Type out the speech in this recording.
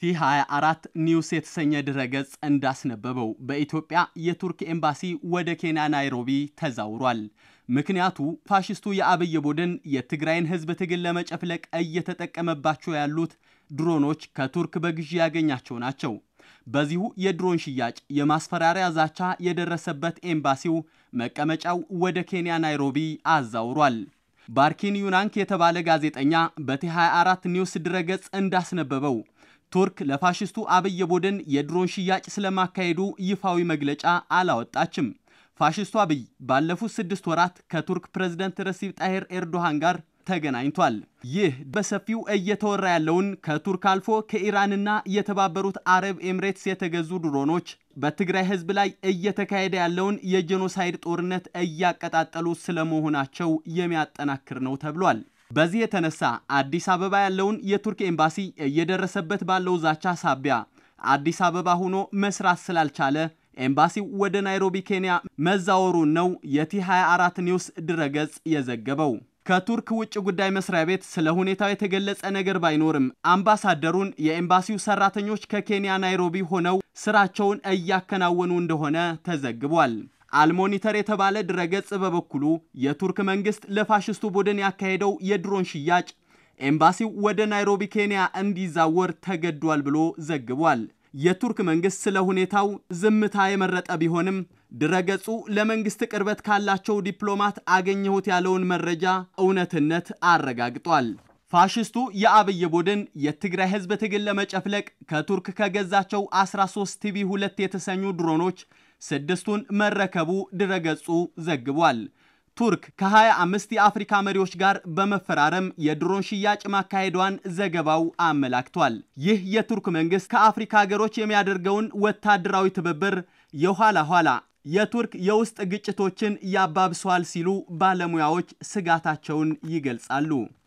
ቲ24 ኒውስ የተሰኘ ድረገጽ እንዳስነበበው በኢትዮጵያ የቱርክ ኤምባሲ ወደ ኬንያ ናይሮቢ ተዛውሯል። ምክንያቱ ፋሽስቱ የአብይ ቡድን የትግራይን ሕዝብ ትግል ለመጨፍለቅ እየተጠቀመባቸው ያሉት ድሮኖች ከቱርክ በግዢ ያገኛቸው ናቸው። በዚሁ የድሮን ሽያጭ የማስፈራሪያ ዛቻ የደረሰበት ኤምባሲው መቀመጫው ወደ ኬንያ ናይሮቢ አዛውሯል። ባርኪን ዩናንክ የተባለ ጋዜጠኛ በቲ24 ኒውስ ድረገጽ እንዳስነበበው ቱርክ ለፋሽስቱ አብይ ቡድን የድሮን ሽያጭ ስለማካሄዱ ይፋዊ መግለጫ አላወጣችም። ፋሽስቱ አብይ ባለፉት ስድስት ወራት ከቱርክ ፕሬዝደንት ረሲብ ጣሄር ኤርዶሃን ጋር ተገናኝቷል። ይህ በሰፊው እየተወራ ያለውን ከቱርክ አልፎ ከኢራንና የተባበሩት አረብ ኤምሬትስ የተገዙ ድሮኖች በትግራይ ሕዝብ ላይ እየተካሄደ ያለውን የጄኖሳይድ ጦርነት እያቀጣጠሉ ስለመሆናቸው የሚያጠናክር ነው ተብሏል። በዚህ የተነሳ አዲስ አበባ ያለውን የቱርክ ኤምባሲ እየደረሰበት ባለው ዛቻ ሳቢያ አዲስ አበባ ሆኖ መስራት ስላልቻለ ኤምባሲው ወደ ናይሮቢ ኬንያ መዛወሩን ነው የቲ24 ኒውስ ድረገጽ የዘገበው። ከቱርክ ውጭ ጉዳይ መስሪያ ቤት ስለ ሁኔታው የተገለጸ ነገር ባይኖርም አምባሳደሩን የኤምባሲው ሰራተኞች ከኬንያ ናይሮቢ ሆነው ስራቸውን እያከናወኑ እንደሆነ ተዘግቧል። አልሞኒተር የተባለ ድረገጽ በበኩሉ የቱርክ መንግስት ለፋሽስቱ ቡድን ያካሄደው የድሮን ሽያጭ ኤምባሲው ወደ ናይሮቢ ኬንያ እንዲዛወር ተገዷል ብሎ ዘግቧል። የቱርክ መንግስት ስለ ሁኔታው ዝምታ የመረጠ ቢሆንም ድረገጹ ለመንግስት ቅርበት ካላቸው ዲፕሎማት አገኘሁት ያለውን መረጃ እውነትነት አረጋግጧል። ፋሽስቱ የአብይ ቡድን የትግራይ ህዝብ ትግል ለመጨፍለቅ ከቱርክ ከገዛቸው 13 ቲቪ 2 የተሰኙ ድሮኖች ስድስቱን መረከቡ ድረገጹ ዘግቧል። ቱርክ ከ25 የአፍሪካ መሪዎች ጋር በመፈራረም የድሮን ሽያጭ ማካሄዷን ዘገባው አመላክቷል። ይህ የቱርክ መንግስት ከአፍሪካ ሀገሮች የሚያደርገውን ወታደራዊ ትብብር የኋላ ኋላ የቱርክ የውስጥ ግጭቶችን ያባብሰዋል ሲሉ ባለሙያዎች ስጋታቸውን ይገልጻሉ።